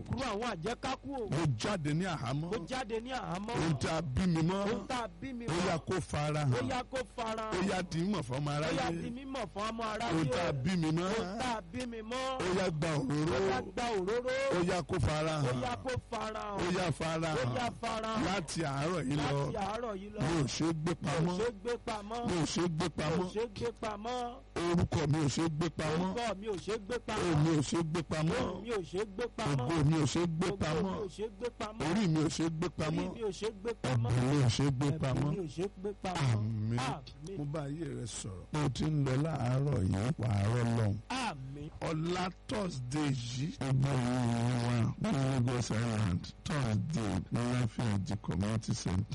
òkúrú àwọn àjẹkákú o mo jáde ní àhámọ́ ó jáde ní àhámọ́ ohun tí a bí mi mọ́ ohun tá a bí mi ó yá kó fara ó hàn yá kó fara ó yá di mọ̀ fọ́mọ ó yá di aráyé mímọ̀ fún ọmọ aráyé ohun tí a bí mi mọ́ ohun tá a bí mi mọ́ ó yá gba ó òróró yá gba òróró ó yá kó fara ó hàn yá kó fara ó yá fara ó yá hàn fara hàn láti àárọ̀ yìí lọ láti àárọ̀ yìí lọ mi ò ṣe é gbé mi ò pamọ́ ṣe é gbé pamọ́ mi ò ṣe é gbé mi ò pamọ́ ṣe é gbé pamọ́ orúkọ mi ò ṣe é gbé pamọ́ orúkọ mi ò ṣe é gbé ohùn pamọ́ mi ò ṣe é gbé pamọ́ ohùn mi ò ṣe é gbé pamọ́ ògo mi ò ṣe é gbé ògo pamọ́ mi ò ṣe é gbé pamọ́ orí mi ò ṣe é gbé orí pamọ́ mi ò ṣe é gbé pamọ́ ẹ̀bùn mi ò ṣe é gbé ẹ̀bùn pamọ́ mi ò ṣe é gbé pamọ́ àmín àmín mo bá ayé rẹ sọ̀rọ̀ bó o ti ń lọ láàárọ̀ yìí pààrọ̀ lọ́hùn àmín ọ̀la thursday yìí ẹgbẹ́ ìwé wa ní Lagos Island thursday ní láfíàjì community center